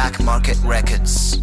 Black Market Records.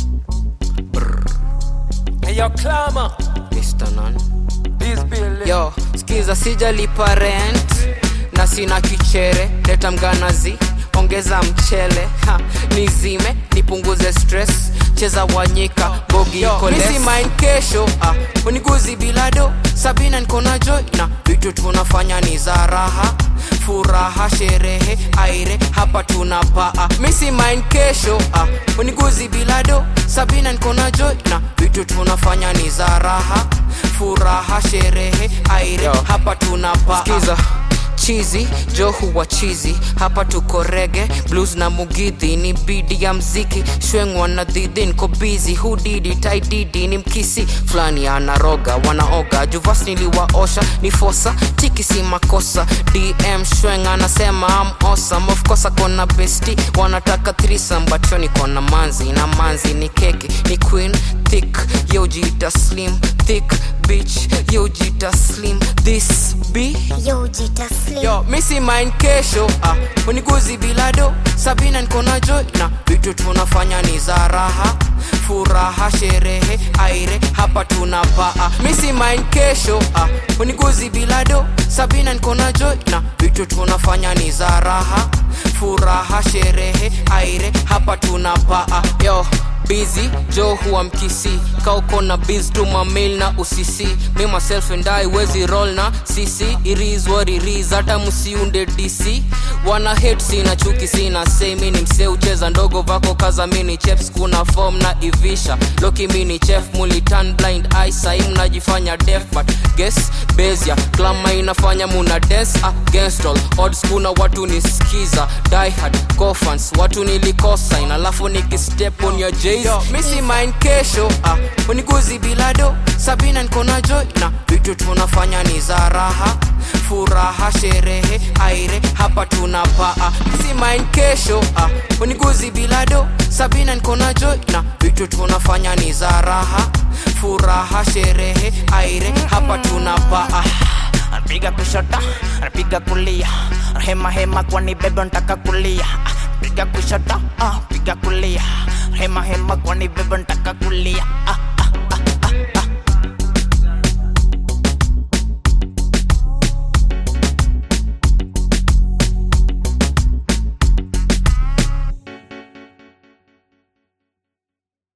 Hey, yo, Clama. Mr. Nan. This building. Yo, skiza sijalipa rent na sina kichere, leta mganazi, ongeza mchele ha, nizime nipunguze stress, cheza wanyika bogi iko less. Misi mind kesho ah, uniguzi bilado Sabina niko na joy na vitu tunafanya ni za raha furaha sherehe aire hapa tunapaa misi mind kesho ah, uniguzi bilado Sabina niko na joy na vitu tunafanya ni za raha furaha sherehe aire Yo. hapa tunapaa Skiza chizi jo huwa chizi hapa tuko rege blues na mugidhi ni bidi ya mziki shwengwa na dhidhi niko bizi hudidi taididi ni mkisi fulani anaroga wanaoga juvas niliwaosha ni fosa tiki si makosa dm shweng anasema am awesome of course akona besti wanataka threesome but yo niko na manzi na manzi ni keki ni queen thick yojita slim thick bitch yojita slim this be Yo, Jita Slim. yo misi mind kesho ah, uniguzi bilado sabina niko na joy na vitu tunafanya ni za raha furaha sherehe aire hapa tunapaa misi mind kesho ah, uniguzi bilado sabina niko na joy na vitu tunafanya ni za raha furaha sherehe aire hapa tunapaa yo busy jo huwa mkisi kauko na biz tuma mail na usisi me myself and I wezi roll na sisi iris what it is hata msiunde dc wana hate sina chuki sina say mi ni msee ucheza ndogo vako kaza mini cheps kuna form na ivisha loki mini chef mulitan blind eye sai mnajifanya deaf but guess bezia klama inafanya muna dance against all odds kuna watu nisikiza die hard cofans watu nilikosa ina alafu nikistep on your jays misi mind kesho ah, uniguzi bilado sabina niko na joy na vitu tunafanya ni za raha furaha sherehe aire hapa tunapaa misi mind kesho ah, uniguzi bilado sabina niko na joy na vitu tunafanya ni za raha furaha sherehe aire hapa tunapaa anapiga kushoto anapiga kulia hema hema kwani bebe ntaka kulia piga kushoto ah, piga kulia hema hema kwani bebe ntaka kulia ah,